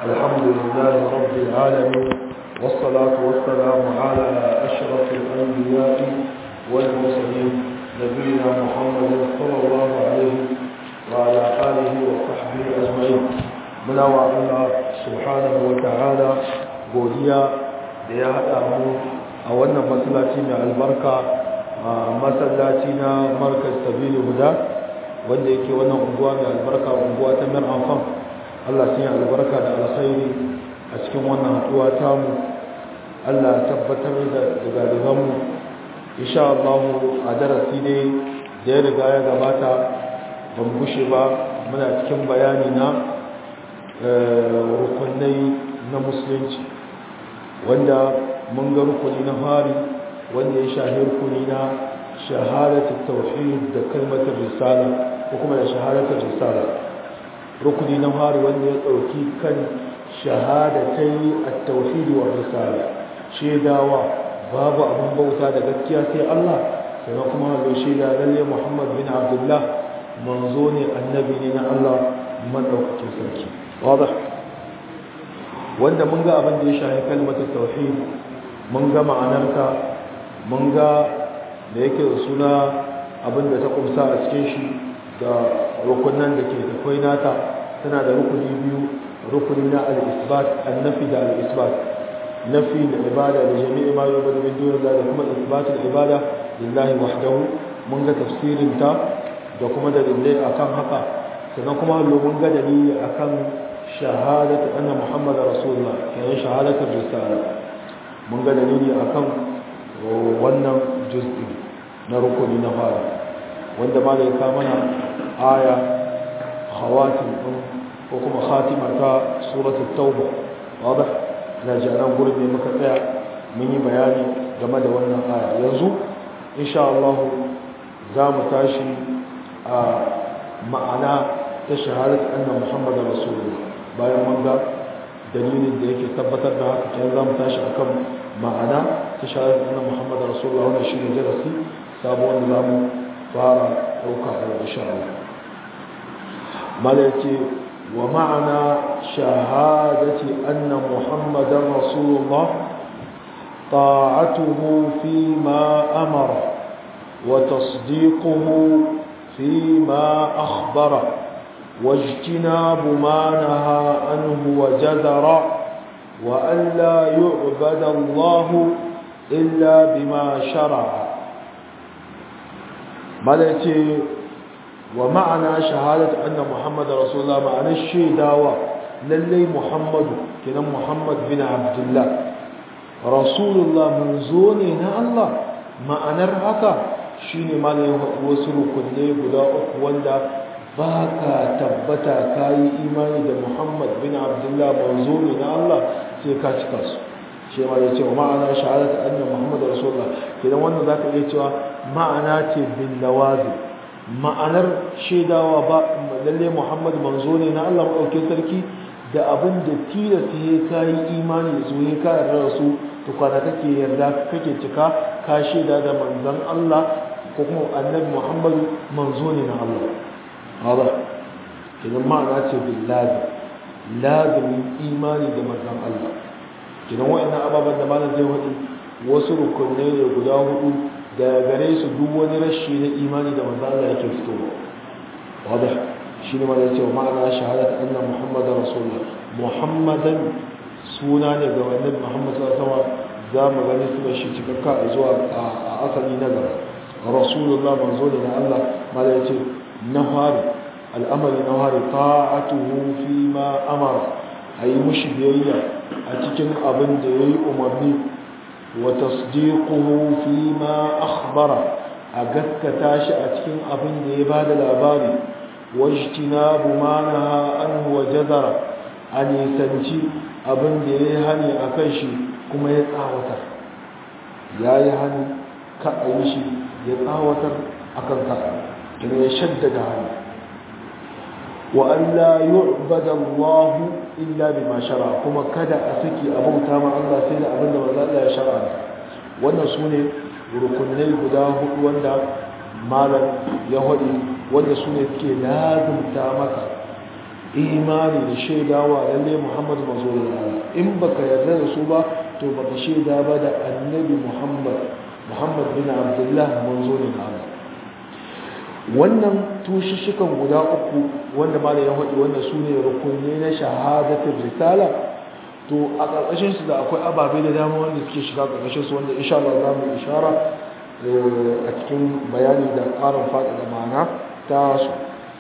الحمد لله رب العالمين والصلاة والسلام على أشرف الأنبياء والمرسلين نبينا محمد صلى الله عليه وعلى آله وصحبه أجمعين من الله سبحانه وتعالى godiya da ya haɗa mu a wannan masallaci mai albarka a masallaci na markaz sabili guda wanda yake wannan unguwa mai albarka unguwa ta mir amfan Allah sun yi albarka da alkhairi a cikin wannan haɗuwa tamu Allah tabbatar da galibanmu insha Allah a darasi ne da ya riga ya gabata ban gushe ba muna cikin bayani na rukunai na musulunci wanda mun ga rukuni na fari wanda ya shahi rukuni na shahadatul tauhid da kalmatar risala ko kuma da shahadatul risala rukuni na fari wanda ya dauki kan shahadatai at-tauhid wa risala shedawa babu abin bauta da gaskiya sai Allah sannan kuma da sheda lalle Muhammad bin Abdullah manzo ne annabi ne na Allah madaukakin sarki wadah wanda mun ga abin da ya shahi kalmatar tauhid mun ga ma'anarta mun ga da yake da suna abin da ta kumsa a cikin shi da rukunan da ke takwai nata tana da rukuni biyu rukuni na al-isbat annafi da al-isbat nafi da ibada da jami'i ma yau bada bin dole da kuma isbatul ibada lillahi wahdahu mun ga tafsirin ta da kuma dalilai akan haka sannan kuma mun ga dalili akan shahadatu anna muhammad rasulullah kenan shahadatul risala mun ga dalili akan wannan juz'i na rukuni na fara wanda ma da ya mana aya khawatim din ko kuma khatima ta suratul tauba wadah na jaran gurbi muka tsaya mun yi bayani game da wannan aya yanzu insha Allah za mu tashi a ma'ana ta shahadatu anna muhammad rasulullah bayan mun ga dalilin da yake tabbatar da haka kenan zamu tashi akan ma'ana ta shahadatu anna muhammad rasulullah wannan shine darasi sabo wanda zamu fara dauka a insha Allah malaki wa ma'ana shahadati anna muhammadar rasulullah ta'atuhu fi ma amara wa tasdiquhu fi ma akhbara واجتناب ما نهى عنه وجذر وأن لا يعبد الله إلا بما شرع ملتي ومعنى شهادة أن محمد رسول الله معنى الشيء داوى للي محمد كنا محمد بن عبد الله رسول الله منزوننا الله معنى الرحكة شيني معنى وصل كل قداء واندا ba ka tabbata ka yi imani da muhammad bin abdullah manzo ne na allah sai ka cika su shi ma ya ce wa ma'ana shahadata annan muhammad rasulullah idan wannan za ka iya cewa ma'ana ce bin lawazi ma'anar shaidawa ba lalle muhammad manzo ne na allah maɗauke sarki da abin da tilasta ya ka yi imani da su ya ka yarda da su tukwana kake yarda kake cika ka shaida da manzan allah ko kuma annabi muhammadu manzo ne na allah هذا idan ma'ana ce bin lazim lazimin imani da manzan Allah idan wa'annan ababen da malam zai hudu wasu rukunai ne guda hudu da gare su duk wani rashi na imani da manzan Allah yake fitowa wadda shi ne malam cewa ma'ana shahadat anna muhammadan rasulullah muhammadan suna ne ga wannan muhammad sallallahu alaihi za mu gani su shi cikakka zuwa a asali na gaba rasulullah manzo ne na Allah malam ya ce na fari al'amari na fari ta'atuhu fi ma amara a yi mushi biyayya a cikin abin da ya yi umarni wa tasdiquhu fi ma akhbara a gaskata shi a cikin abin da ya ba da labari wajtinabu ma naha anhu wa jazara a nisanci abin da ya yi hani a kan shi kuma ya tsawatar ya yi hani ka a yi shi ya tsawatar akan ka kuma ya shaddada hannu wa Allah yu'bada Allah illa bima shara kuma kada a saki abauta ma Allah sai da abinda manzo Allah ya shara wannan sune rukunai guda hudu wanda malam ya hadi wanda sune suke lazumta maka imani da shaidawa lalle Muhammad manzo ne Allah in baka yarda da su ba to baka shaida ba da annabi Muhammad Muhammad bin Abdullah manzo ne Allah wannan tushishikan guda uku wanda ma da ya faɗi wanda su ne rukunne na shahadatul risala to a ƙarƙashin su da akwai ababe da dama wanda suke shiga ƙarƙashin su wanda insha Allah za mu ishara a cikin bayani da ƙarin faɗaɗa ma'ana ta su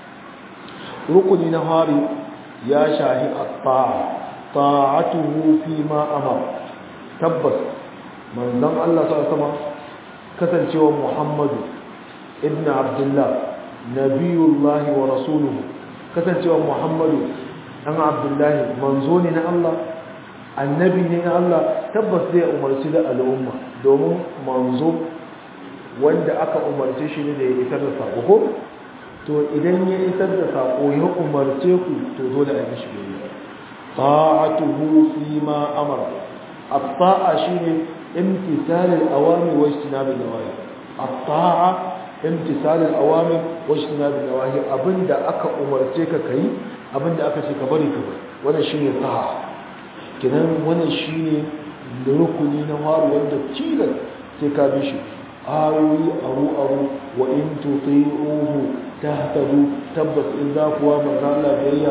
rukuni na hari ya shahi at-ta'a ta'atuhu fi ma amar tabbas manzon Allah sallallahu alaihi kasancewa Muhammadu ibn Abdullah nabiyullahi wa rasuluhu kasancewa Muhammadu dan Abdullahi manzo ne na Allah annabi ne na Allah tabbas zai umarci da al'umma domin manzo wanda aka umarce shi ne da ya isar da sako to idan ya isar da sako ya umarce ku to dole a yi shi biyayya ta'atuhu fi ma amara at-ta'a shine imtisal al-awamir wa ijtinab an-nawahi at-ta'a imtisal al-awamir wa ijtinab an-nawahi abinda aka umarce ka kai abinda aka ce ka bari ka bari wannan shine ta'a kidan wannan shine rukuni na waru wanda tilas sai ka bi shi ayoyi aru aru wa in tuti'uhu tahtadu tabbas in za ku wa manzo Allah biyayya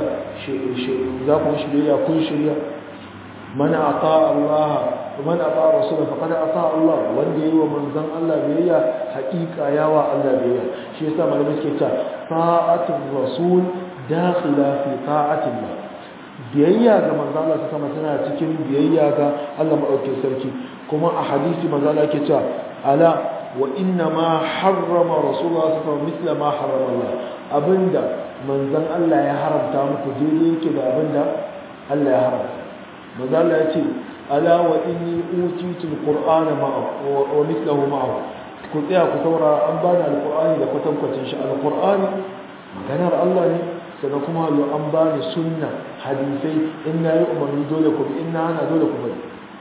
za ku shi biyayya kun shirya man ata Allah man ata rasul faqad ata Allah wanda yayi wa manzon Allah biyayya haƙiƙa yawa Allah biyayya shi yasa malamai suke cewa ta'atul rasul dakhila fi ta'atillah biyayya ga manzo Allah ta sama tana cikin biyayya ga Allah madaukakin sarki kuma a hadisi manzo Allah yake cewa ala wa inna ma harrama rasulullah sallallahu alaihi wasallam mithla ma harrama Allah abinda manzon Allah ya haramta muku daidai yake da abinda Allah ya haramta manzo Allah ya ce ala wa inni utitu alqur'ana ma'a wa mithluhu ma'ahu ku tsaya ku saurara an bani alqur'ani da kwatankwacin shi alqur'ani maganar Allah ne sannan kuma lo an bani sunna hadisai in na yi umarni dole ku bi in na hana dole ku bari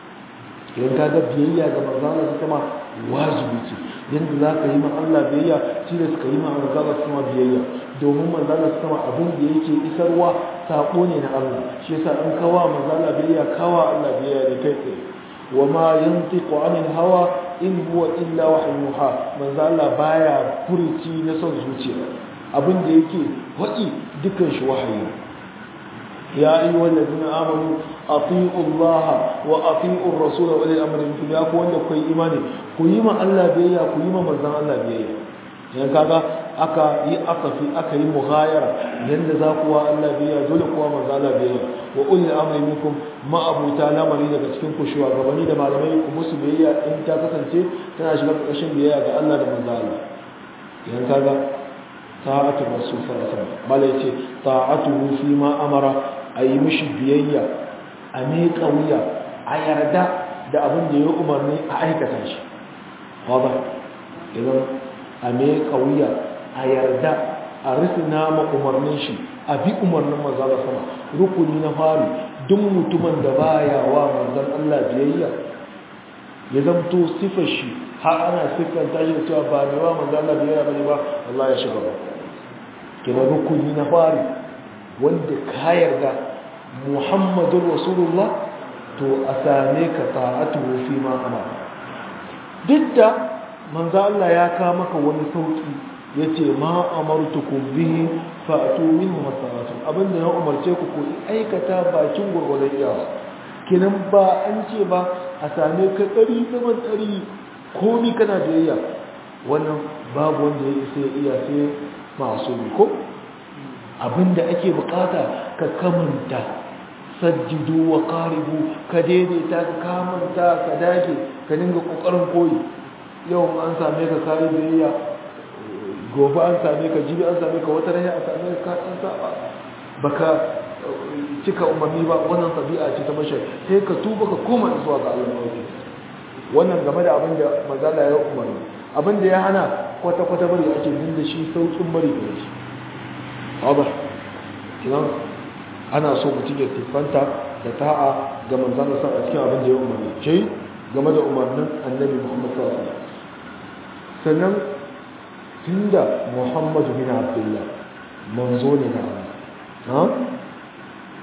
idan ka ga biyayya ga manzo Allah ta sama wajibi ce yanda za ka yi ma Allah biyayya shi da suka yi ma manzo Allah ta sama biyayya domin manzo Allah ta sama abin da yake isarwa sako ne na Allah shi yasa in kawa manzo Allah biyayya kawa Allah biyayya da kai tsaye wa ma yantiqu anil hawa in huwa illa wahyu yuha manzo Allah baya furuci na son zuciya abin da yake waɗi dukan shi wahayi ya ayi wallazina amanu ati'u Allah wa ati'u ar-rasul wa ulil amri minkum ya ku wanda ku yi imani ku yi ma Allah biyayya ku yi ma manzon Allah biyayya yan kaga aka yi asafi aka yi mughayara yanda za ku wa Allah biyayya dole kuwa manzon Allah biyayya wa ulil amri minkum ma abuta lamari daga cikin ku shugabanni da malamai ku musu biyayya in ta kasance tana shiga ƙarƙashin biyayya ga Allah da manzon Allah yan kaga ta'atu rasul sallallahu alaihi wasallam mala yace ta'atuhu fi ma amara ayi mishi biyayya a miƙa wuya a yarda da abin da ya umarni a aikata shi waba idan a miƙa wuya a yarda a risina ma umarnin shi a bi umarnin manzon sama rukuni na fari duk mutumin da baya wa manzon Allah biyayya ya zamto sifar shi har ana siffanta shi da cewa ba ne wa manzon Allah biyayya bane ba Allah ya shiga ba kina rukuni na fari wanda ka yarda muhammadun rasulullah to a same ka ta'atuhu fi ma amara duk da manzo Allah ya ka maka wani sauki yace ma amartukum bihi fa'tu minhu masaratu abinda ya umarce ku ku aikata bakin gurgurdan iyawa kinan ba an ce ba a same ka tsari zaman tsari komi kana biyayya wannan babu wanda ya isa iya sai masu ko abinda ake bukata ka kamanta sajjidu wa qaribu ka daidaita ka kamanta ka dage ka dinga kokarin koyi yau an same ka kai biyayya gobe an same ka jibi an same ka wata rana an same ka an saba baka cika umarni ba wannan tabi'a ce ta mashi sai ka tuba ka koma zuwa ga Allah wannan game da abin da manzala ya umarni abin da ya hana kwata-kwata bari ake jin da shi saukin bari da shi wadda kinan ana so mutum ya siffanta da ta'a ga manzan da a cikin abin da ya umarni ce game da umarnin annabi muhammad sallallahu alaihi sannan tunda muhammadu bin abdullah manzo ne na Allah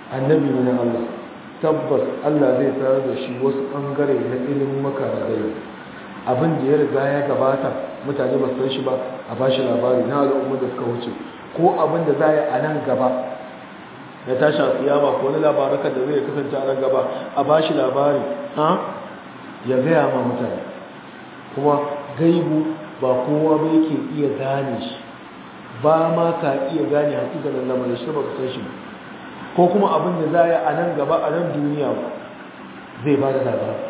annabi ne na Allah tabbas Allah zai tsara da shi wasu ɓangare na ilimin maka da gari abin da ya riga ya gabata mutane ba san shi ba a ba shi labari na al'ummar da suka wuce ko abin da za a yi a nan gaba ya tashi a tsiyama ko wani labarakan da zai kasance a nan gaba a ba shi labari ha ya gaya ma mutane kuma gaibu ba kowa ba yake iya gane shi ba ma ka iya gane hakikanin lamarin shi ba ka san shi ko kuma abin da za a yi a nan gaba a nan duniya zai ba da labari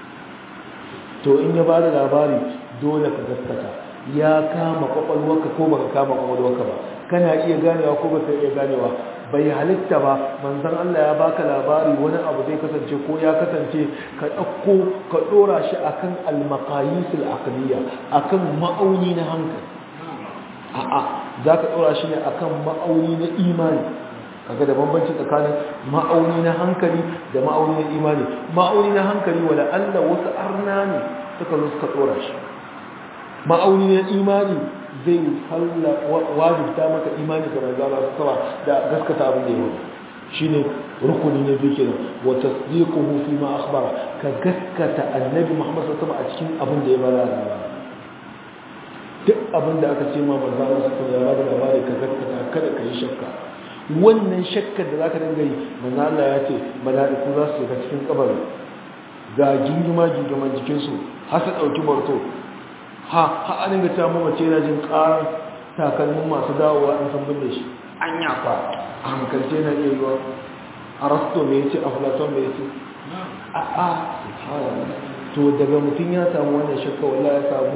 to in ya ba da labari dole ka gaskata ya kama kwakwalwarka ko baka kama kwakwalwarka ba kana iya ganewa ko baka iya ganewa bai halitta ba manzon Allah ya baka labari wani abu zai kasance ko ya kasance ka ɗauko ka ɗora shi akan al-maqayisul aqliya akan ma'auni na hankali a'a zaka ɗora shi ne akan ma'auni na imani kaga da bambanci tsakanin ma'auni na hankali da ma'auni na imani ma'auni na hankali wala Allah wasu arna ne suka zo suka tsora shi ma'auni na imani zai halla wajibta maka imani ga manzo Allah sama da gaskata abin da yake shine rukuni na biyu kenan wa tasdiquhu fi ma akhbara ka gaskata annabi Muhammad sallallahu alaihi wasallam a cikin abin da ya bada labari duk abin da aka ce ma manzo Allah sallallahu alaihi wasallam ya bada labari ka gaskata kada ka yi shakka wannan shakkar da zaka dinga yi manzo Allah ya ce mala'iku za su shiga cikin kabari ga gingima gingiman jikin su har su dauki barto ha ha an dinga ta mamace yana jin karar takalmin masu dawowa in sun binne shi an yafa a hankalce na iya yiwa arasto me yace aflaton me yace a a subhanallah to daga mutum ya samu wannan shakka wallahi ya samu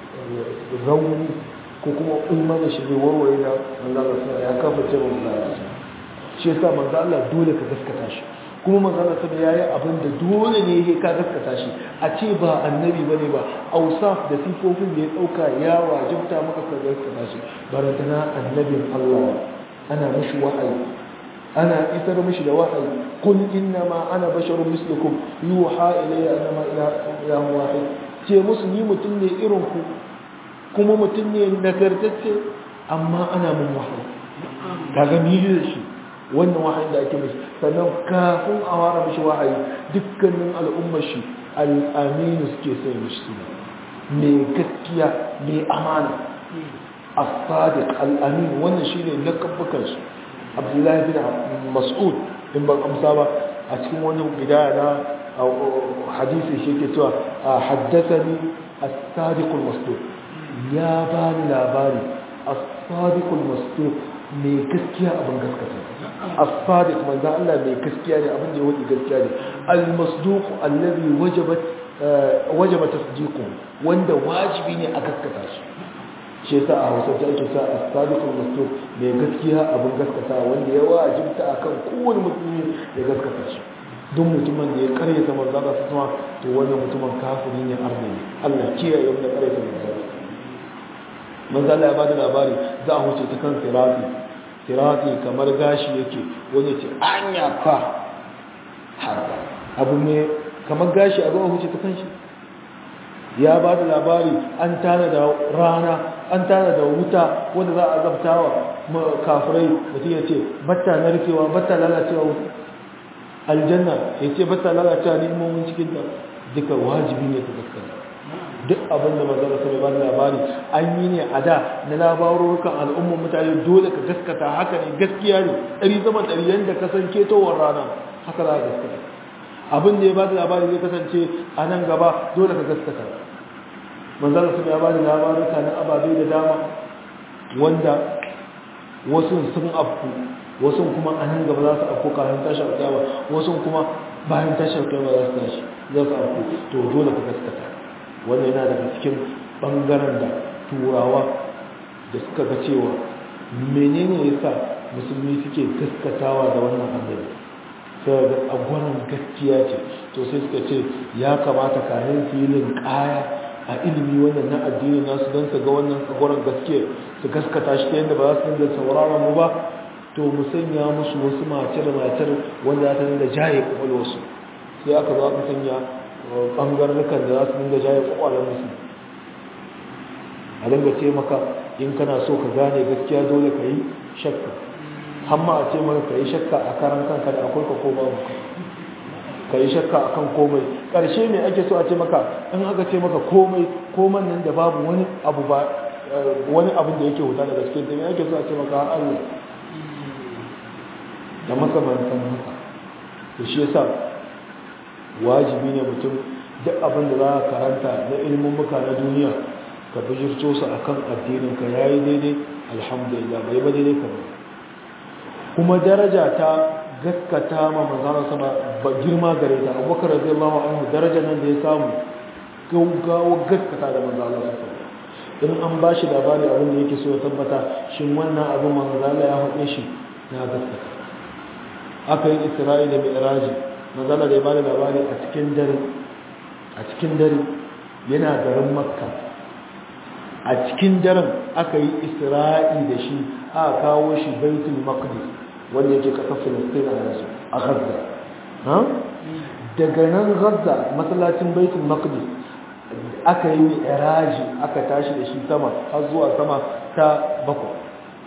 rauni ko kuma imanin shi zai warware da manzo Allah ya kafa ce manzo Allah shi yasa manzo Allah dole ka gaskata shi kuma manzo Allah sai yayi abin da dole ne yake ka gaskata shi a ce ba annabi bane ba ausaf da sifofin da ya dauka ya wajibta maka ka gaskata shi barantana annabin Allah ana mishi wa'ayi ana isar mishi da wahayi kun inna ma ana basharun mislukum yuha ilayya annama ilahu wahid ce musu ni mutum ne irin ku kuma mutum ne nagartacce amma ana mun wahayi kaga ni da shi wannan wahayin da ake mishi sannan kafin a wara mishi wahayi dukkanin al'ummar shi al'aminu suke sai mishi suna mai gaskiya mai amana as-sadiq al-amin wannan shine lakabbukan su abdullahi bin mas'ud in ban amsa ba a cikin wani bidaya na hadisi shi ke cewa haddathani as-sadiq al-masduq ya ba ni labari as-sadiqul masduq mai gaskiya abin gaskata as-sadiq manzo Allah mai gaskiya ne abin da ya wadi gaskiya ne al-masduq alladhi wajabat wajaba tasdiquhu wanda wajibi ne a gaskata shi shi yasa a Hausa ta ake sa as-sadiqul masduq mai gaskiya abin gaskata wanda ya wajibta akan kowane mutum ya gaskata shi duk mutumin da ya karyata manzo Allah sama to wannan mutumin kafiri ne arni Allah kiyaye wanda karyata manzo manzala ya bada labari za a wuce ta kan sirati sirati kamar gashi yake wani ce an yafa haka abu ne kamar gashi a zuwa wuce ta kan shi ya ba da labari an tana da rana an tana da wuta wanda za a zabtawa kafirai mutum ya ce batta narkewa batta lalacewa wuta aljanna ya ce batta lalacewa neman cikin da duka wajibi ne ta gaskata duk abin da manzara sai ba labari an yi ne a da na labarurukan al'ummar mutane dole ka gaskata haka ne gaskiya ne ɗari zama ɗari yadda ka san ketowar rana haka za ka gaskata abin da ya ba da labari zai kasance a nan gaba dole ka gaskata manzara sai ya ba da labaruka na ababe da dama wanda wasu sun afku wasu kuma a nan gaba za su afku kafin tashar kyawa wasu kuma bayan tashar kyawa za su tashi za su afku to dole ka gaskata wannan yana daga cikin ɓangaren da turawa da suka ga cewa menene ya sa musulmi suke gaskatawa da wannan annabi sai ga tsagwaron gaskiya ce to sai suka ce ya kamata kayan filin kaya a ilimi wannan na addini nasu don su ga wannan tsagwaron gaskiya su gaskata shi ta yadda ba za su dinga sauraron mu ba to mu sanya musu wasu matar-matar wanda za ta dinga jaye kwakwalwarsu sai aka zo aka sanya ɓangarnukan da za su dinga jaye kwakwalen musu a dinga ce maka in kana so ka gane gaskiya dole ka yi shakka hamma a ce maka ka yi shakka a karan kanka da akwai ka ko babu ka yi shakka a kan komai ƙarshe ne ake so a ce maka in aka ce maka komai koman nan da babu wani abu ba wani abin da yake wuta daga cikin ta ake so a ce maka Allah da makamantan haka to shi yasa wajibi ne mutum duk abin da za ka karanta na ilimin muka na duniya ka bijirto su akan addinin ka yayi daidai alhamdulillah bai ba daidai ka kuma daraja ta gaskata ma manzana sama ba girma gare ta abubakar radiyallahu anhu daraja nan da ya samu gaugawa gaskata da manzana sama in an ba shi labari abin da yake so ya tabbata shin wannan abin manzana ya haɗe shi na gaskata aka yi isra'i da mi'raji manzana da ya bada labari a cikin dare a cikin dare yana garin makka a cikin daren aka yi isra'i da shi aka kawo shi baitul maqdis wanda yake kasar filistin a yanzu a gaza daga nan gaza masallacin baitul maqdis aka yi mi'raji aka tashi da shi sama har zuwa sama ta bakwai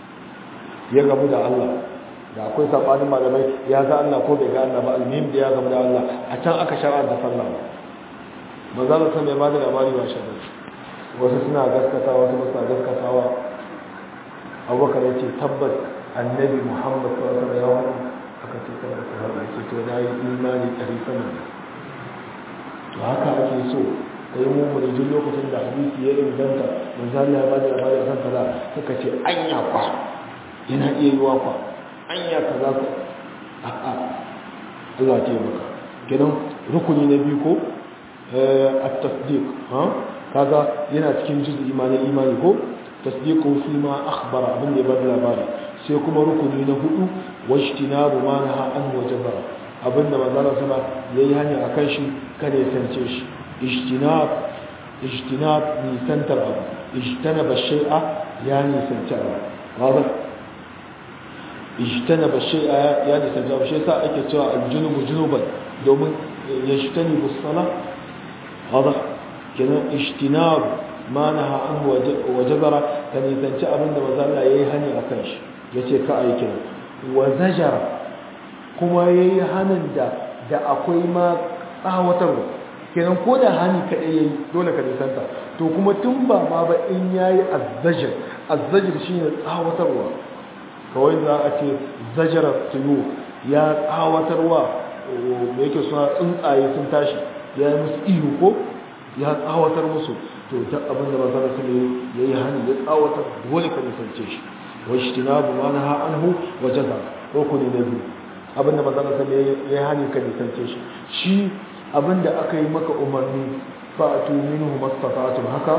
ya gamu da Allah da akwai sabanin malamai ya ga Allah ko bai ga Allah ba almihim da ya gamu da Allah a can aka shar'a da sallah maza da san mai ba da labari ba shi wasu suna gaskatawa wasu suna gaskatawa abubakar ya ce tabbas annabi muhammad sallallahu alaihi wasallam aka ce kada ka haɗa ce to na yi imani ɗari sama to haka ake so ka yi mummu da jin lokacin da hadisi ya inganta manzo Allah ya ba da labari akan kaza suka ce anya kwa yana iya yiwa kwa anya kaza ka a'a Allah ya taimaka kenan rukuni na biyu ko at-tasdiq ha kaga yana cikin juz'i imanin imani ko tasdiqu fi ma akhbara abin da ya bada labari sai kuma rukuni na hudu wajtinabu ma naha an wajaba abin da manzon sama yayi hanya akan shi kada ya sance shi ijtinab ijtinab ni santar abu ijtanaba shay'a ya ni sance abu wadah ijtanaba shay'a ya ni sance abu shi yasa ake cewa aljunubu junuban domin yajtanibu as-salah wadah kenan ijtinab ma naha an wajabara ka nisanci abin da maza Allah yayi hani akan shi yace ka ayi kenan wa zajara kuma yayi hanin da da akwai ma tsawatarwa kenan ko da hani kadai yayi dole ka nisanta to kuma tun ba ma ba in yayi azzajir azzajir shine tsawatarwa kawai za a ce zajara tuyu ya tsawatarwa me yake suna tsuntsaye sun tashi ya yi musu ihu ko ya tsawatar musu to ta abin da manzara su ya yi hannu ya tsawatar dole ka nisance shi wa shi tina bu mana ha anhu wa jaza rukuni na biyu abin da manzara su ya yi hannu ka nisance shi shi abin da aka yi maka umarni fa'atu minhu mastata'tum haka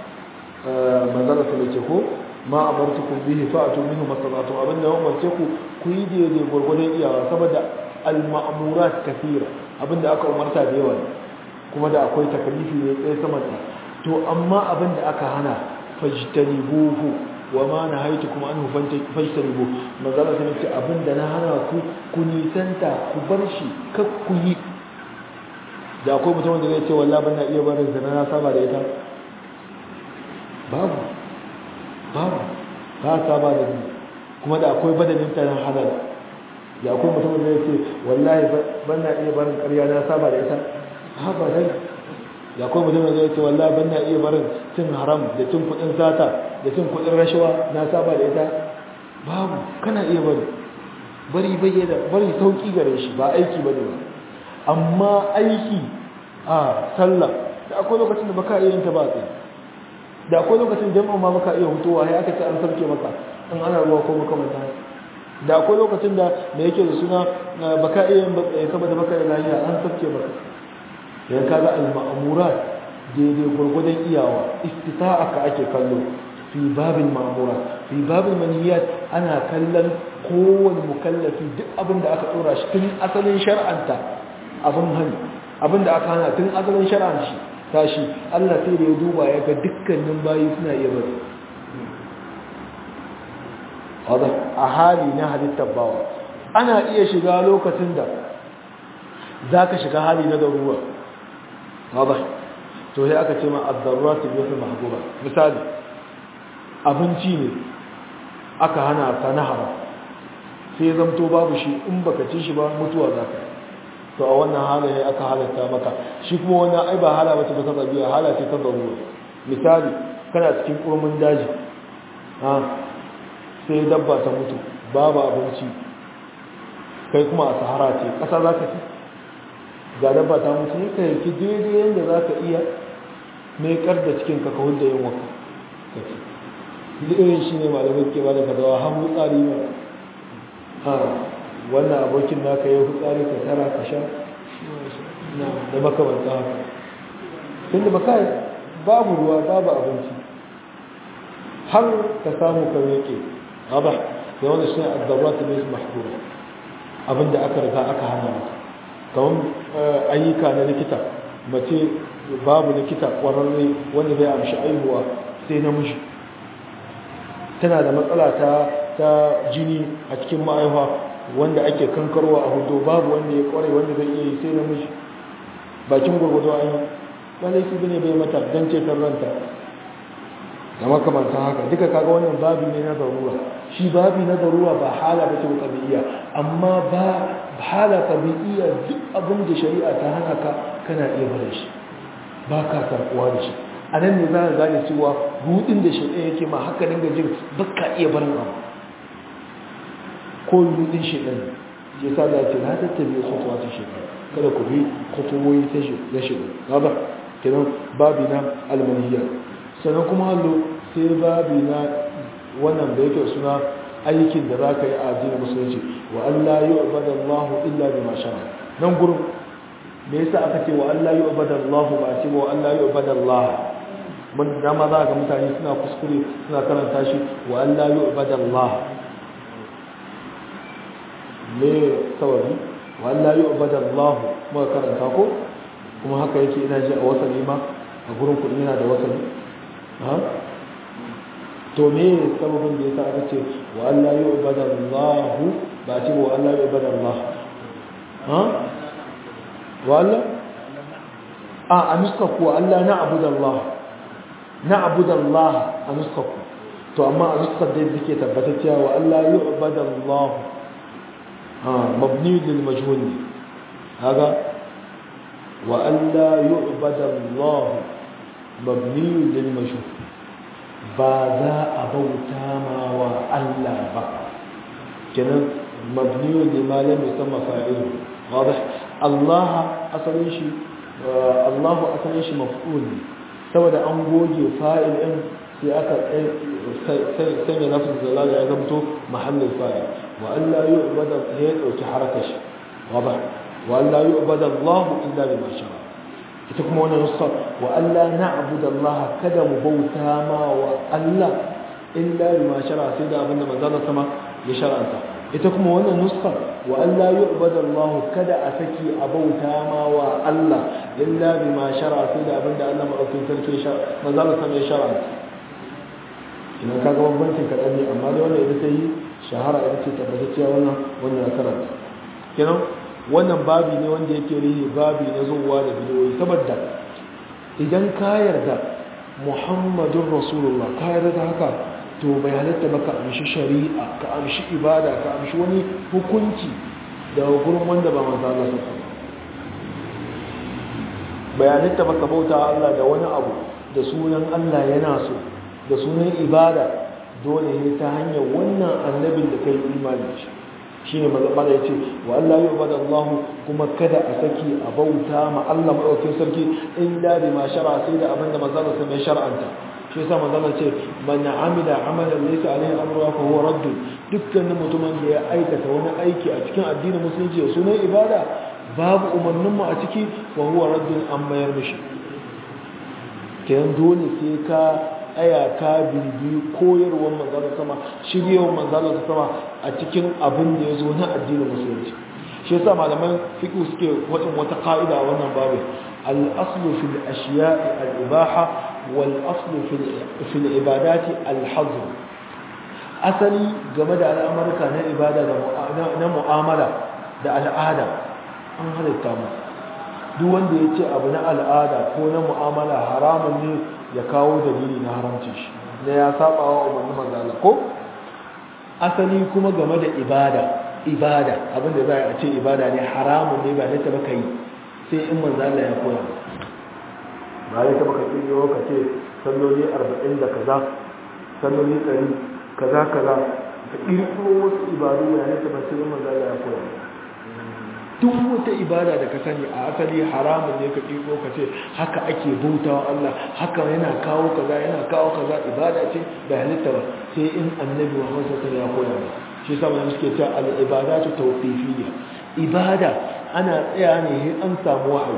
manzara su ce ko ma amartukum bihi fa'atu minhu mastata'tum abin da umarce ku ku yi daidai gwargwadon iyawa saboda al-ma'murat kathira abin da aka umarta da yawa ne kuma da akwai takalifi ne tsaye sama da to amma abin da aka hana fajtanibuhu wa ma nahaitu kuma anhu fajtanibu manzala sai ce abin da na hana ku ku nisanta ku bar shi kar ku yi da akwai mutum da zai ce wallahi ban na iya barin zina na saba da ita babu babu ba saba da ni kuma da akwai badanin ta halal da akwai mutum da zai ce wallahi ban na iya barin ƙarya na saba da ita haka dai da kuma mutum zai ce wallahi ban na iya barin cin haram da cin kudin sata da cin kudin rashawa na saba da ita babu kana iya bari bari bayyana bari sauki gare shi ba aiki bane ba amma aiki a sallah da akwai lokacin da baka iya yin ta ba tsaye da akwai lokacin jama'a ma baka iya hutuwa sai aka ce an sarke maka in ana ruwa ko makamanta da akwai lokacin da da yake da suna baka iya yin batsaye saboda baka da lafiya an sarke maka sai kaga al-ma'murat daidai gurgudan iyawa istita'a ka ake kallo fi babin ma'murat fi babin manhiyat ana kallon kowane mukallafi duk abin da aka dora shi tun asalin shar'anta abin hani abin da aka hana tun asalin shar'anta shi tashi Allah sai da ya duba ya ga dukkanin bayi suna iya bari a hali na halittar bawa ana iya shiga lokacin da za ka shiga hali na daruwa wadda to sai aka ce ma azzaruwa su biyu su mahagura misali abinci ne aka hana ta na haram sai ya zamto babu shi in baka ci shi ba mutuwa za ka to a wannan halaye aka halatta maka shi kuma wannan ai ba hala bace ba ta tabiya hala ce ta zarura misali kana cikin kurmin daji ha sai dabba ta mutu babu abinci kai kuma a sahara ce ƙasa za ka ci ga dabba ta mutu ne ka yanki daidai yadda za ka iya mai kar da cikin ka kawai da yin waka duk irin shi ne malamai ke ba da fadawa har mutsari ma ha wannan abokin naka ya hutsari ka tara ka sha da makamanta haka tun da baka babu ruwa babu abinci har ka samu ka yake ba da wanda shi ne addabat ne mahkura abinda aka riga aka hana maka kamar ayyuka na likita mace babu likita kwararre wanda zai amshi aihuwa sai namiji tana da matsala ta ta jini a cikin ma'aihuwa wanda ake kankarwa a hudu babu wanda ya kware wanda zai iya yi sai namiji bakin gwargwado an yi ba laifi bane bai mata don ceton ranta da makamantan haka duka kaga wannan babi ne na zarura shi babi na zarura ba hala ba ce ba tabi'iyya amma ba hala tabi'iyya duk abin da shari'a ta hana ka kana iya barin shi ba ka karkuwa da shi a nan ne za ka gane cewa rudin da shari'a yake ma haka dinga jin ba ka iya barin abu ko rudin shaidan ya sa da ce na tattabe kutuwa ta shaidan kada ku bi kutuwoyi ta shaidan ba kenan babi na almaniyya sannan kuma hallo sai babi na wannan da yake suna aikin da za ka yi a addinin musulunci wa Allah yi ubada Allah illa bi masha nan gurin me yasa aka ce wa Allah yi ubada Allah ba a ce wa Allah yi ubada Allah mun dama za ga mutane suna kuskure suna karanta shi wa Allah yi ubada Allah me sababi wa Allah yi ubada Allah muka karanta ko kuma haka yake ina ji a wasali ma a gurin kuɗi yana da wasali to me sababin da yasa aka ce wa Allah ya ubada Allah ba ce wa Allah ya ubada Allah ha wa Allah a a nuska ku Allah na abuda Allah na abuda Allah a nuska ku to amma a nuska da yake tabbatar cewa wa Allah ya ubada Allah ha mabni lil majhul haka wa Allah ya ubada Allah mabni lil majhul ba za a bauta ma wa Allah ba kenan mabniyu ne malam musamman fa'ilu wadih Allah asalin shi Allah asalin shi maf'ul saboda an goge fa'il din sai aka sanya nafsin zalala ya zamto mahallin fa'il wa Allah yu'bada ya dauki harakar shi wadih wa Allah yu'bada Allah illa bima sha'a ita kuma wannan nuska wa Allah na'budu Allah kada mu bauta ma wa Allah illa bima shara sai da abinda manzo sama ya shar'anta ita kuma wannan nuska wa Allah yu'badu Allah kada a saki a bauta ma wa Allah illa bima shara sai da abinda Allah madaukakin sarki ya manzo sama ya shar'anta idan kaga bambancin kadan ne amma da wannan ita sai shahara ita ce tabbatacciya wannan wannan karanta kenan wannan babi ne wanda yake rihi babi na zuwa da bidiyoyi saboda idan ka yarda muhammadun rasulullah ka yarda da haka to bai halatta baka amshi shari'a ka amshi ibada ka amshi wani hukunci da gurin wanda ba manzo Allah sa bai halatta baka bauta Allah da wani abu da sunan Allah yana so da sunan ibada dole ne ta hanyar wannan annabin da kai imani shi shi ne mazabala ya ce wa Allah yi wa Allah kuma kada a saki a bauta ma Allah maɗaukin sarki illa bi ma shara sai da abinda mazala sai mai shar'anta shi yasa mazala ce man amila amalan laysa alaihi amru fa huwa radd dukkanin mutumin da ya aikata wani aiki a cikin addinin musulunci da sunan ibada babu umarnin mu a ciki fa huwa radd an mayar mishi kenan dole sai ka aya ka bibi koyarwar manzala sama shiryewar manzala sama a cikin abin da ya zo na addinin musulunci shi yasa malaman fiqh suke wadin wata ka'ida a wannan babu al-aslu fil ashiya'i al-ibaha wal aslu fil ibadati al-hazr asali game da al'amarka na ibada na mu'amala da al'ada an halitta mu duk wanda ya ce abu na al'ada ko na mu'amala haramun ne ya kawo dalili na haramci shi na ya saba wa umarni manzala ko asali kuma game da ibada ibada abinda za a ce ibada ne haramun ne ba ta baka yi sai in manzo Allah ya koya ba ya ta baka kirkiro ka ce salloli 40 da kaza salloli 100 kaza kaza ka kirkiro wasu ibadu ya ne ta ba sai in manzo Allah ya koya duk wata ibada da ka sani a asali haramun ne ka kirkiro ka ce haka ake bautawa Allah haka yana kawo kaza yana kawo kaza ibada ce ba halitta ba sai in annabi Muhammad sallallahu alaihi wasallam ya koya ba shi sa mun suke cewa al-ibadatu tawqifiyya ibada ana tsaya ne an samu wahayi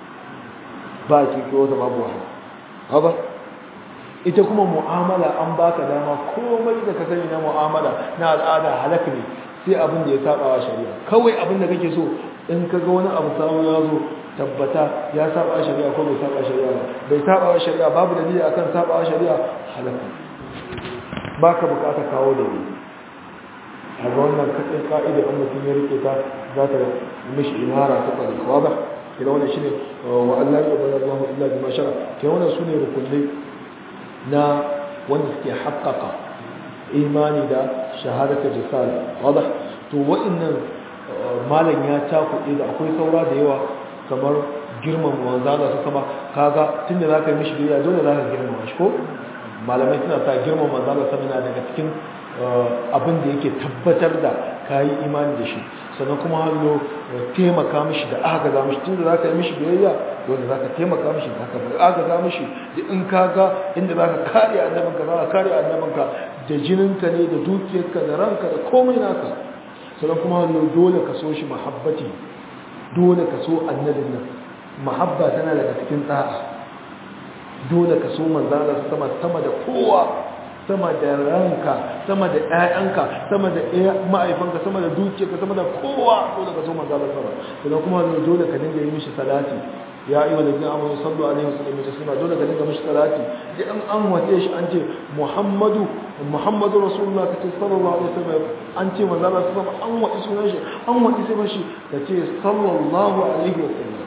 ba ki ko da babu wahayi haba ita kuma mu'amala an baka dama komai da ka sani na mu'amala na al'ada halak ne sai abin da ya saba wa shari'a kawai abin da kake so in ka ga wani abu samu ya zo tabbata ya saba wa shari'a ko bai saba wa shari'a ba bai saba wa shari'a babu dalili akan saba wa shari'a halaka baka bukata kawo dalili a ga wannan katsin ka'ida in mutum ya rike ta za ta mishi imara ta tsari ba kira wannan shine wa Allah ya bada Allah illa bi ma shara kira wannan sune rukunai na wanda suke haƙƙaƙa imani da shahadatu risala wadah to wa'annan malam ya cakuɗe da akwai saura da yawa kamar girman manzala su kama kaga tunda zaka yi mishi biyayya dole zaka girmama shi ko malamai suna sa girman manzala sama daga cikin abin da yake tabbatar da kayi imani da shi sannan kuma hallo taimaka mishi da aka za mishi tunda zaka yi mishi biyayya dole zaka taimaka mishi da aka aka za mishi da in kaga inda zaka kare annabinka zaka kare annabinka da jininka ne da dukiyarka da ranka da komai naka sannan kuma hallo dole ka so shi mahabbati dole ka so annabin nan mahabba tana daga cikin da'a dole ka so manzala sama sama da kowa sama da ranka sama da ƴaƴanka sama da ma'aifanka sama da dukiyarka sama da kowa dole ka so manzala sama sannan kuma dole ka dinga yi mishi salati ya ayyuhal ladina amanu sallu alaihi wa sallimu taslima dole ka dinga mishi salati da an an wace shi an ce muhammadu muhammadu rasulullah ka ce sallallahu alaihi wasallam an ce manzala sama an wace sunan shi an wace sai shi ka ce sallallahu alaihi wa sallam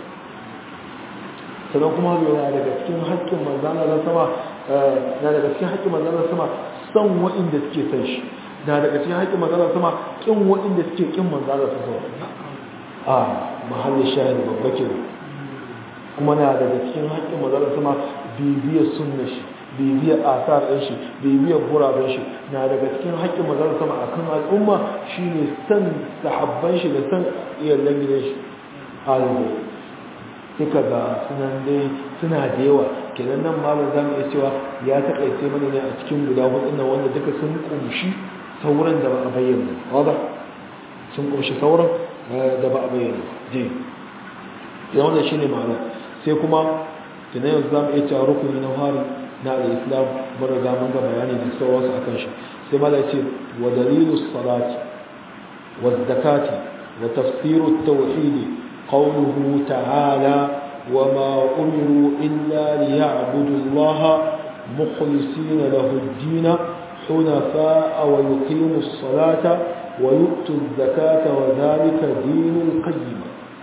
sannan kuma yana daga cikin haƙƙin manzana na sama na daga cikin haƙƙin manzana sama son waɗanda suke san shi na daga cikin haƙƙin manzana sama ƙin waɗanda suke ƙin manzana su sama a mahallin shahid babba ke kuma na daga cikin haƙƙin manzana sama bibiyar sunna shi bibiyar asar ɗin shi bibiyar guraben shi na daga cikin haƙƙin manzana sama a kan al'umma shine san sahabban shi da san iyalan gidan shi alibai duka ga sunan dai suna da yawa kenan nan malam za mu iya cewa ya taƙaice mana ne a cikin guda hudun nan wanda duka sun kumshi sauran da ba a bayyana wadda sun kumshi sauran da ba a bayyana je ya wanda shi ne ma'ana sai kuma tuna yanzu za mu iya cewa rukuni na hari na al'islam mara ga mun ga bayani da sauransu a kan shi sai mala ce wa dalilu salati wa zakati wa tafsiru tauhidi قوله تعالى وما أمروا إلا ليعبدوا الله مخلصين له الدين حنفاء ويقيموا الصلاة ويؤتوا الزكاة وذلك دين القيم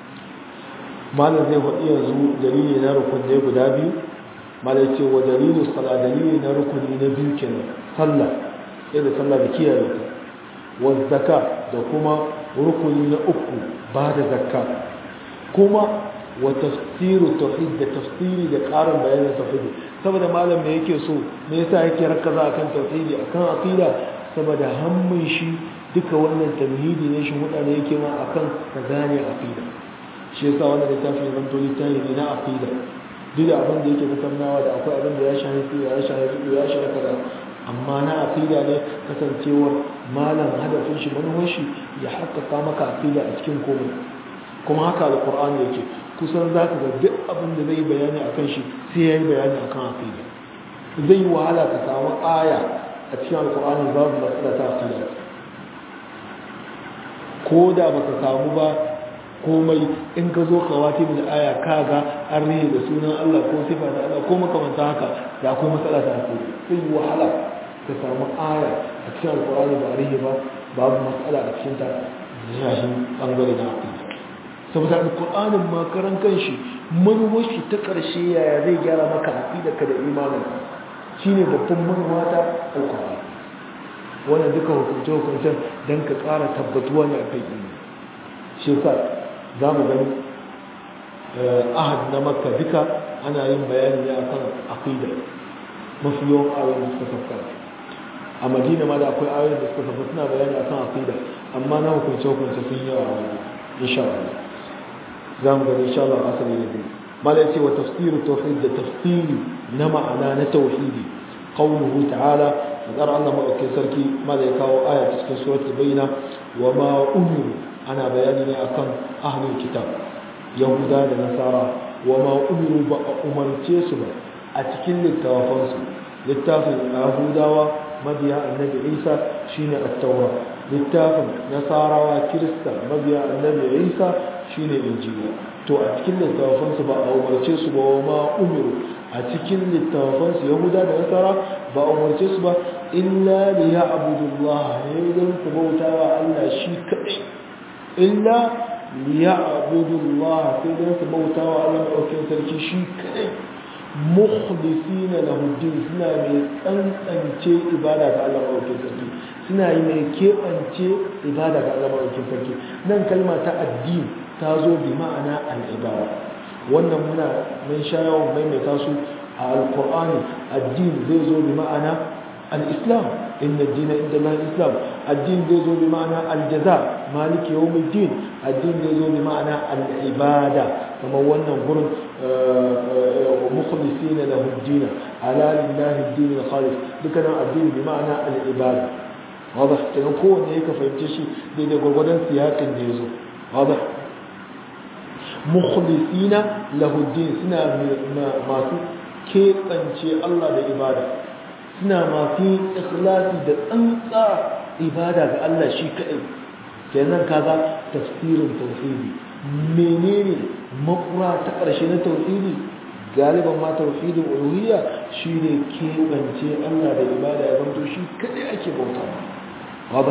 ما الذي هو يزو دليل نركن نيبو دابيو ما الذي هو دليل الصلاة دليل نركن نبيو كنا صلى إذا صلى بكيا والزكاة دكما ركن نأكو بعد زكاة kuma wa tafsiru tauhid da tafsiri da ƙarin bayanin tauhidi saboda malam me yake so me yasa yake rakaza akan tauhidi akan aqida saboda hammin shi duka wannan tauhidi ne shi mutane yake ma akan ka gane aqida shi yasa wannan littafi zan to littafi ne na aqida duk da abin da yake tattaunawa da akwai abin da ya shafi ya shafi ya shafi kaza amma na aqida ne kasancewar malam hadafin shi manufar shi ya haƙƙaƙa maka aqida a cikin komai kuma haka alkur'ani yake kusan za ka ga duk abin da zai bayani akan shi sai ya yi bayani akan aqida zai yi wahala ka samu aya a cikin alkur'ani babu matsala ta aqida ko da baka samu ba komai in ka zo ka wati min aya kaga an rihe da sunan Allah ko sifa da Allah ko makamanta haka da akwai matsala ta aqida zai yi wahala ka samu aya a cikin alkur'ani ba rihe ba babu matsala a cikin ta shahin bangare na aqida saboda alƙur'anin makaran kanshi manuwarshi ta ƙarshe yaya zai gyara maka aƙidarka da imanin shi ne babban manuwa ta alƙur'ani wannan duka hukunce-hukuncen dan ka ƙara tabbatuwa ne akan ilimi shi yasa za mu gani ahad na makka duka ana yin bayani ne akan aqida mafi yawan ayoyin da suka sauka a madina ma da akwai ayoyin da suka sauka suna bayani akan aqida amma na hukunce hukunce sun yawa a wani insha Allah za mu gani insha Allah asali ne biyu mala yace wa tafsiru tauhid da tafsiri na ma'ana na tauhidi qawluhu ta'ala fadar Allah madaukakin sarki mala ya kawo aya cikin suratul bayna wa ma umiru ana bayani ne akan ahlul kitab yahuda da nasara wa ma umiru ba a umarce su ba a cikin littafansu littafin yahudawa mabiya annabi isa shine at-taura littafin nasarawa kirista mabiya annabi isa shine injila to a cikin littafansu ba a umarce su ba wa ma umiru a cikin littafansu yahuda da nasara ba a umarce su ba illa li ya'budullah ne don su bautawa Allah shi kadai illa liya'budullah sai dan su bauta wa Allah madaukakin sarki shi kadai mukhlisina lahu din suna mai tsantsance ibada ga Allah madaukakin sarki suna yi mai keɓance ibada ga Allah madaukakin sarki nan kalma ta addini ta zo bi ma'ana al-ibada wannan muna mun sha yawan maimaita su a alqur'ani addini zai zo bi ma'ana al-islam inna ad-dina inda Allah al-islam addini zai zo bi ma'ana al-jaza maliki yawmiddin addini zai zo bi ma'ana al-ibada kamar wannan gurin mukhlisina lahu ad-din ala lillahi ad-din al-khalis dukkan addini bi ma'ana al-ibada واضح kenan kowanne ya ka fahimce shi daidai gwargwadon siyakin da ya zo واضح mukhlisina lahu ad-din suna masu keɓance Allah da ibada suna masu ikhlasi da tsantsa ibada ga Allah shi kaɗai kenan kaga tafsirin tauhidi menene makura ta ƙarshe na tauhidi galiban ma tauhidin uluhiyya shine keɓance Allah da ibada ya zanto shi kaɗai ake bauta wada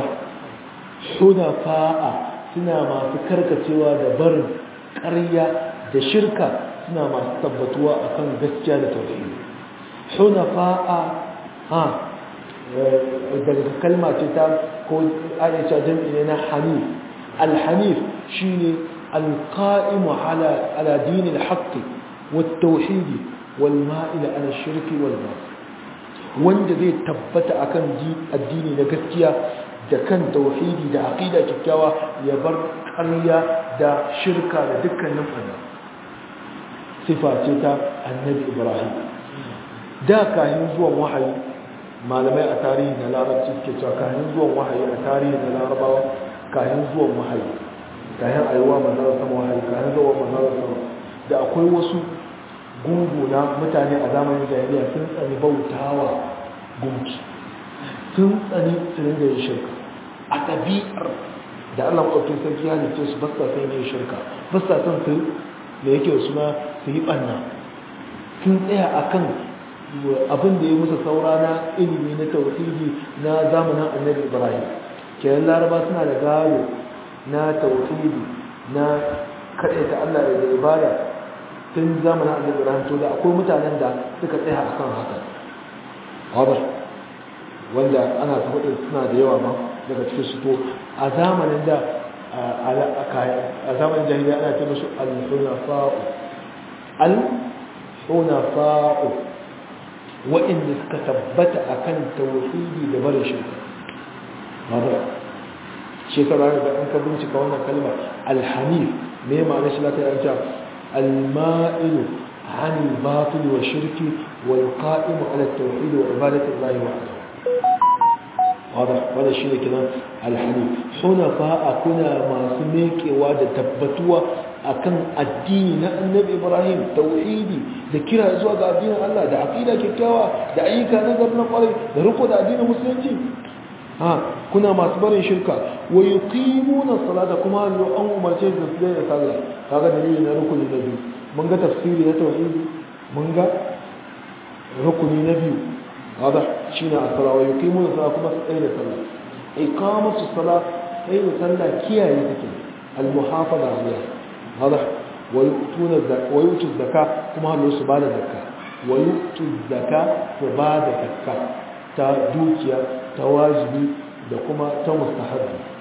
hunafa'a suna masu karkacewa da barin ƙarya da shirka suna masu tabbatuwa akan gaskiya da tauhidi hunafa'a ha daga kalma ce ta ko aisha jam'i ne na hanif alhanif shine alqa'imu ala ala din alhaq والتوحيد والمائل على الشرك والباطل wanda zai tabbata akan addini na gaskiya da kan tauhidi da aqida kikkiawa ya bar ƙarya da shirka da dukkanin fada sifa ce ta annabi ibrahim da kayan zuwan wahayi malamai a tarihi na larabci ke cewa kayan zuwan wahayi a tarihi na larabawa kayan zuwan wahayi kayan ayuwa manzara sama wahayi kayan zuwan manzara sama da akwai wasu gungu na mutane a zamanin jahiliya sun tsani bautawa gunki sun tsani su ringa yin shirka a ɗabi'ar da Allah maɗaukin sarki ya halice su ba sa son yin shirka ba sa son su da yake suna su yi ɓanna sun tsaya a kan abin da ya musu saura na ilimi na tauhidi na zamanin annabi ibrahim kenan laraba suna da gado na tauhidi na kaɗaita Allah da ibada tun zamanin annabi ibrahim to da akwai mutanen da suka tsaya a kan haka wadda wanda ana ta hudu suna da yawa ma daga cikin su to a zamanin da a zamanin jahiliya ana ce musu al-hunafa'u al-hunafa'u wa'inda suka tabbata akan tauhidi da barin shirka wadda shekara da an ka bincika wannan kalma al-hanif me ma'anar shi lafiya an ce al-ma'ilu عن الباطل والشرك والقائم على التوحيد وعبادة الله وحده واضح هذا الشيء كده الحنيف حنفاء كنا ما سميك واد تبتوا akan addini na annabi Ibrahim tauhidi da kira zuwa ga addinin Allah da aqida kyakkyawa da ayyuka na gaba na kwarai da riko da addinin musulunci ha kuna masu barin shirka wa yuqimuna salata kuma an umarce su da sallah kaga dalili na rukuni na biyu mun ga tafsiri na tauhidi mun ga rukuni na biyu hada shine as-sala wa yuqimuna salata kuma su tsaye da sallah iqamatu salat tsaye da sallah kiyaye take al-muhafaza alaiha hada wa yutuna wa yutu zakka kuma hallo su bada zakka wa yutu zakka su bada zakka ta dukiya ta wajibi da kuma ta mustahabbi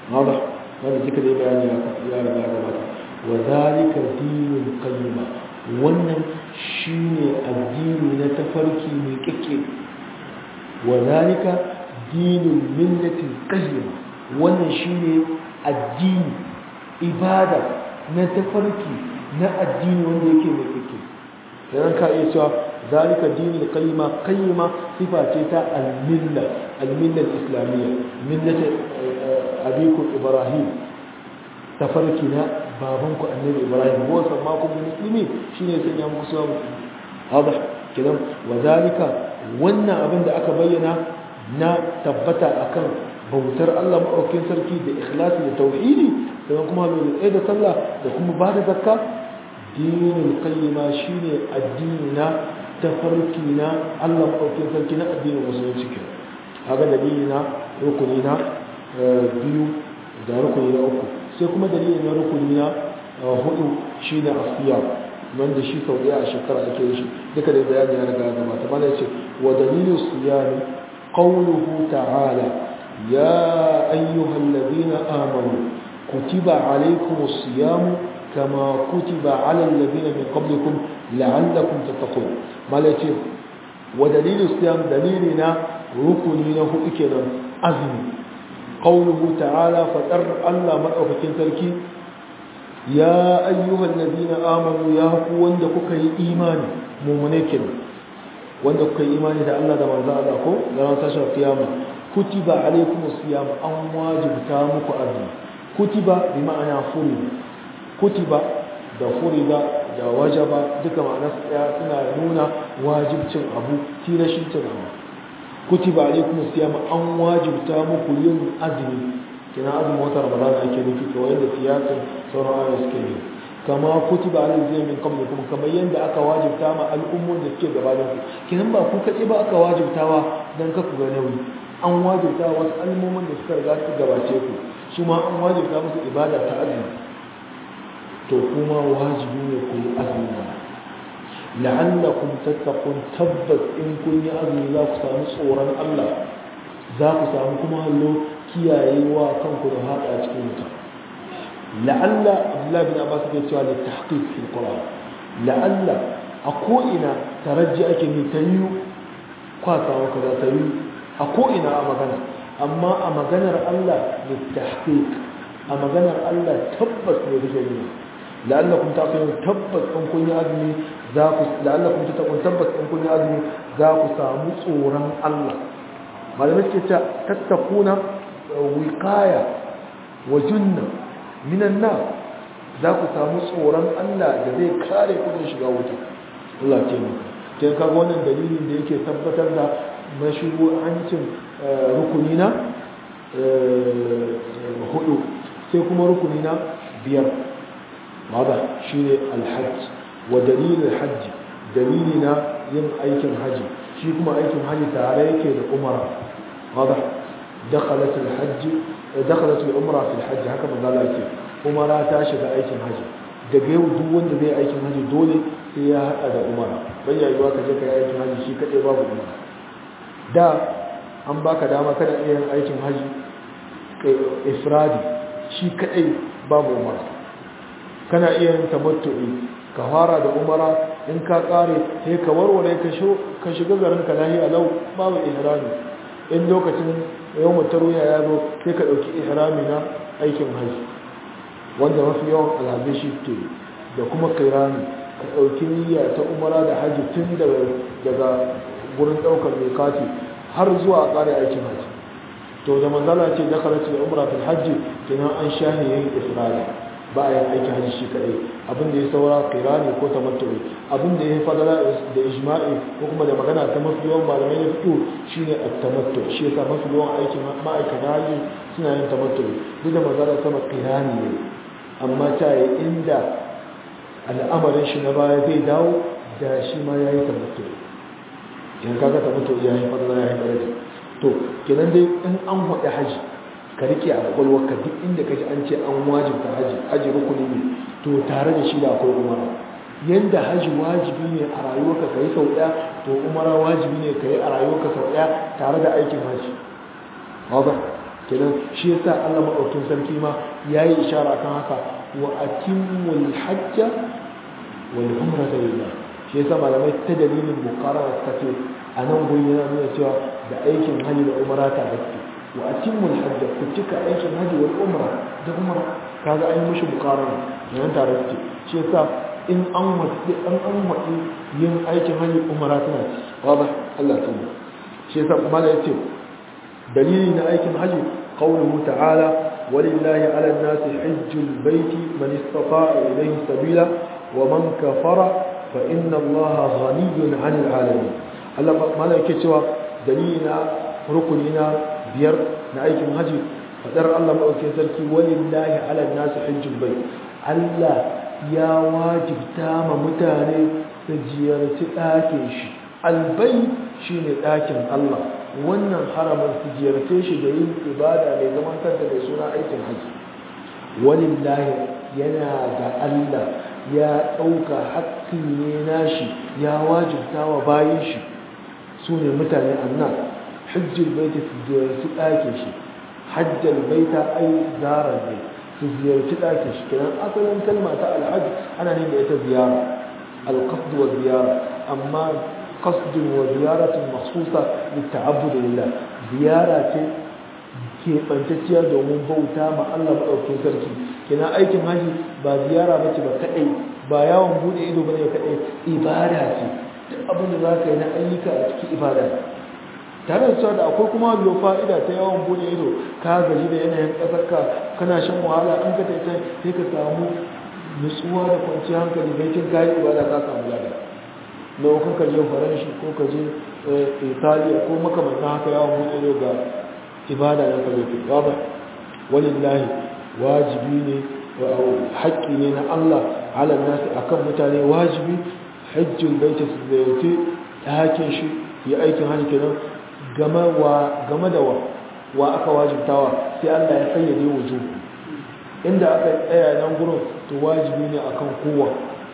hada wanda duka dai bayani ya riga gabata wa zalika dinul qayyima wannan shine addini na tafarki mai kike wa zalika dinul millatil qayyima wannan shine addini ibada na tafarki na addini wanda yake mai kike idan ka iya cewa zalika dinul qayyima qayyima sifa ce ta al-milla al-milla al-islamiyya millat abikum ibrahim tafarki na babanku annabi ibrahim wa sammakum muslimi shine sanya muku suwa musulmi hada kidan wa zalika wannan abin da aka bayyana na tabbata akan bautar Allah maɗaukin sarki da ikhlasi da tauhidi sannan kuma mai tsaye da sallah da kuma ba da zakka dinin qayyima shine addini na tafarki na Allah maɗaukin sarki na addinin musulunci ke haka dalili na rukuni na biyu da rukuni na uku sai kuma dalili na rukuni na hudu shine asiya wanda shi sau ɗaya a shekara ake shi duka da bayani ya riga gabata mana ce wa dalilu siyami qawluhu ta'ala يا أيها الذين آمنوا كتب عليكم الصيام كما كتب على الذين من قبلكم لعلكم تتقون مالتي ودليل الصيام دليلنا ركننا إكنا أزم قوله تعالى فتر الله مرأة تركي يا أيها الذين آمنوا يا قوة لكك إيمان مؤمنين وندك إيمان إذا الله دمان ذا الله كو لنا تشرف قيامة kutiba alaikum siyam an wajibta muku azumi kutiba bi ma'ana furida kutiba da furida da wajaba duka ma'ana tsaya suna nuna wajibcin abu tilashin cin abu kutiba alaikum siyam an wajibta muku yin azumi kina azumin wata ramadan ake nufi kawai da siyasin sauran ayoyi suke ne kama kutiba alal zai min qablikum kamar yadda aka wajibta ma al'ummun da suke gabanin ku kinan ba ku kaɗai ba aka wajibtawa dan ka ku ga nauyi an wajibta wasu al'ummomin da suka riga su gabace ku su ma an wajibta musu ibada ta azumi to kuma wajibi ne ku yi azumi la'allakum tattaqun tabbas in kun yi azumi za ku samu tsoron Allah za ku samu kuma hallo kiyayewa kanku da haɗa cikin wuta la'alla abdullahi bin abbas ke cewa da tahqiq fil qur'an la'alla a ko ina taraji ake ni ta yi kwasa maka za ta yi a ko'ina a magana amma a maganar Allah da tahqiq a maganar Allah tabbas ne da shari'a la'allakum taqilun tabbas in kun yi azumi za ku la'allakum tattaqun tabbas in kun yi azumi za ku samu tsoron Allah malamai suke cewa tattakuna wiqaya wa junna minan nar za ku samu tsoron Allah da zai kare ku da shiga wuta Allah ce maka kin kaga wannan dalilin da yake tabbatar da mashru'ancin rukuni na hudu sai kuma rukuni na biyar mada shi ne alhajj wa dalilin hajji dalili na yin aikin haji shi kuma aikin haji tare yake da umara mada dakhalat alhajj dakhalat al-umra fi alhajj haka manzo Allah yake umara ta shiga aikin haji daga yau duk wanda zai aikin haji dole sai ya hada da umara bai yayyuwa ka je ka yi aikin haji shi kadai babu umara da an baka dama kada iya yin aikin haji ifradi shi kadai babu umara kana iya yin tamattu'i ka fara da umara in ka kare sai ka warware ka sho ka shiga garin ka lahi alau babu ihrami in lokacin yawon taruya ya zo sai ka dauki ihrami na aikin haji wanda mafi yawan alhazai shi ke da kuma kairani ka dauki niyya ta umara da haji tun daga gurin daukar mai kati har zuwa a kare aikin haji to da manzala ce da kalaci da umra fil hajji kenan an shahi yayin ifrada ba a yin aikin hajji shi kadai abin da ya saura kirani ko tamattu'i abin da ya fadala da ijma'i ko kuma da magana ta mafi yawan malamai na fito shine at-tamattu shi yasa mafi yawan aikin ma'aikatan hajji suna yin tamattu'i duk da manzala sama kirani ne amma ta yi inda al'amarin shi na baya zai dawo da shi ma ya yi tamattu'i in kaga tamattu'i ya yi fadala ya yi daraja to kenan dai in an faɗi haji ka rike a kwakwalwarka duk inda ka ji an ce an wajibta haji haji rukuni ne to tare da shi da akwai umara yadda haji wajibi ne a rayuwarka ka yi sau ɗaya to umara wajibi ne ka yi a rayuwarka sau ɗaya tare da aikin haji haza kenan shi yasa Allah madaukakin sarki ma yayi ishara kan haka wa atimmul hajja wal umrata lillah shi yasa malamai ta dalilin muqarrara suka ce a nan gurin yana nuna cewa da aikin hajji da umra ta gaske wa atimmul hajja ku cika aikin hajji wal umra da umra kaga an yi mishi muqarrara nan tare suke shi yasa in an wadi an an wadi yin aikin hajji umra tana ci wadah Allah ta shi yasa kuma da yace dalili na aikin hajji qawluhu ta'ala walillahi 'ala an-nasi hajjul baiti man istata'a ilayhi sabila wa man kafara fa inna Allaha ghaniyyun 'anil 'alamin Allah mala yake cewa dalili na rukuni na biyar na aikin hajji fadar Allah madaukakin sarki walillahi 'ala an-nasi hajjul bait Allah ya wajibta ma mutane su ziyarci ɗakin shi albai shi ne ɗakin Allah wannan haramun su ziyarce shi da yin ibada mai zaman kanta mai suna aikin haji walillahi yana da Allah ya ɗauka haƙƙi ne nashi ya wajibta wa bayan shi su ne mutane annan hajjil baita su ziyarci ɗakin shi hajjal baita ai zarar bai su ziyarci ɗakin shi kenan asalin kalma ta alhaji ana ne da ita ziyara القصد والزيارة أما قصد وزيارة مخصوصة للتعبد لله زيارة keɓantacciya domin bauta ma Allah maɗaukin sarki kina aikin haji ba ziyara ba ce ba kaɗai ba yawon buɗe ido ba ne kaɗai ibada ce duk abin da za ka yi na ayyuka a cikin ibada tare da cewa da akwai kuma lo fa'ida ta yawon buɗe ido ka gaji da yanayin ƙasarka kana shan wahala an ka taita sai ka samu nutsuwa da kwanciyar hankali bai cin kayan ibada ka samu lada na wakon ka je faranshi ko ka je italiya ko makamantan haka yawon buɗe ga ibada na ka zai ba ba walillahi wajibi ne haƙƙi ne na Allah ala nasi akan mutane wajibi hajjin baita su zayyace ɗakin shi ya aikin hajji kenan game da wa wa aka wajibtawa sai Allah ya sayyade wujuhu inda aka tsaya nan gurin to wajibi ne akan kowa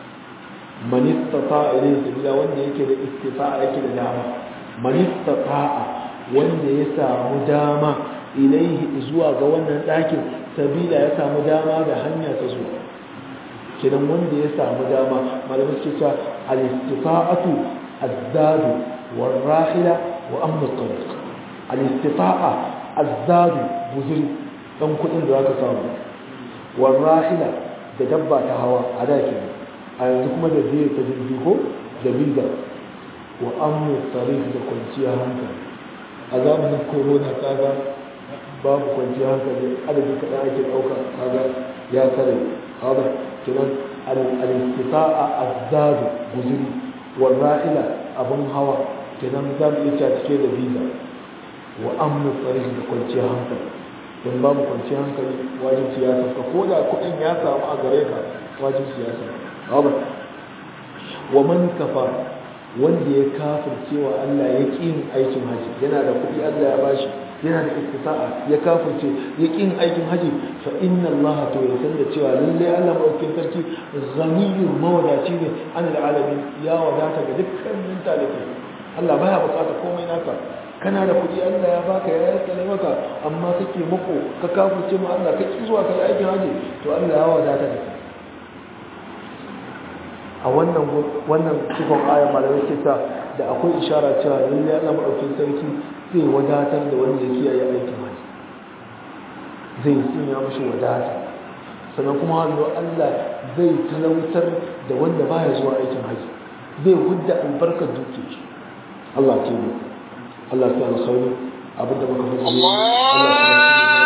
man istata'a ilayhi sabila wanda yake da istifa'a yake da dama man istata'a wanda ya samu dama ilayhi zuwa ga wannan ɗakin sabila ya samu dama da hanya ta zuwa kidan wanda ya samu dama malamai suke cewa al-istifa'atu az-zadu war-rahila wa amnu at-tariq al-istifa'a az-zadu buzuri dan kudin da zaka samu warrahila da dabba ta hawa a da ke a yanzu kuma da zai ta jirgi ko da biza wa amu tarif da kwanciyar hankali a zamanin corona kaga babu kwanciyar hankali adadin kaɗan ake ɗauka kaga ya tare kaga kiran al-istifa'a azzadu guzuri warrahila abin hawa kiran za mu iya cike da biza wa amu tarif da kwanciyar hankali don babu kwanci hankali wajen siyasa ka ko da kuɗin ya samu a gare ka wajen siyasa babu wa man kafa wanda ya kafirce wa Allah ya ƙi yin aikin haji yana da kuɗi Allah ya bashi yana da istisa'a ya kafirce ya ƙi yin aikin haji fa inna Allah to ya san da cewa lalle Allah madaukakin sarki ghaniyyun mawadaci ne an alamin ya wadata ga dukkanin talibai Allah baya bukata komai naka kana da kuɗi Allah ya baka ya yaskale maka amma kake mako ka kafurce ma Allah ka ki zuwa ka yi aikin haji to Allah ya wadata da kai a wannan wannan cikon ayar malamai ke sa da akwai ishara cewa lalle Allah madaukakin sarki zai wadatar da wanda yake yi aikin haji zai sanya mashi wadata sannan kuma hannu Allah zai talautar da wanda baya zuwa aikin haji zai hudda albarkar dukiyar shi Allah ke yi Allah ta alkhairi abinda muka fi Allah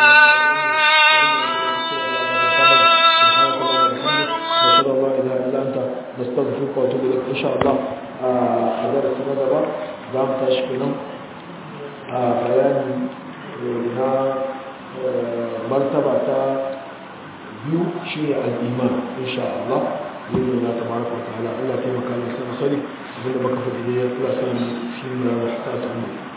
نستغفرك واتوب اليك ان شاء الله a darasi na gaba za mu tashi kenan a bayani na martaba ta biyu shi ne al'iman insha Allah yin na tabaraka wa ta'ala Allah taimaka ne sai musali abinda baka fi da ya kula sanin shi ne rahata ta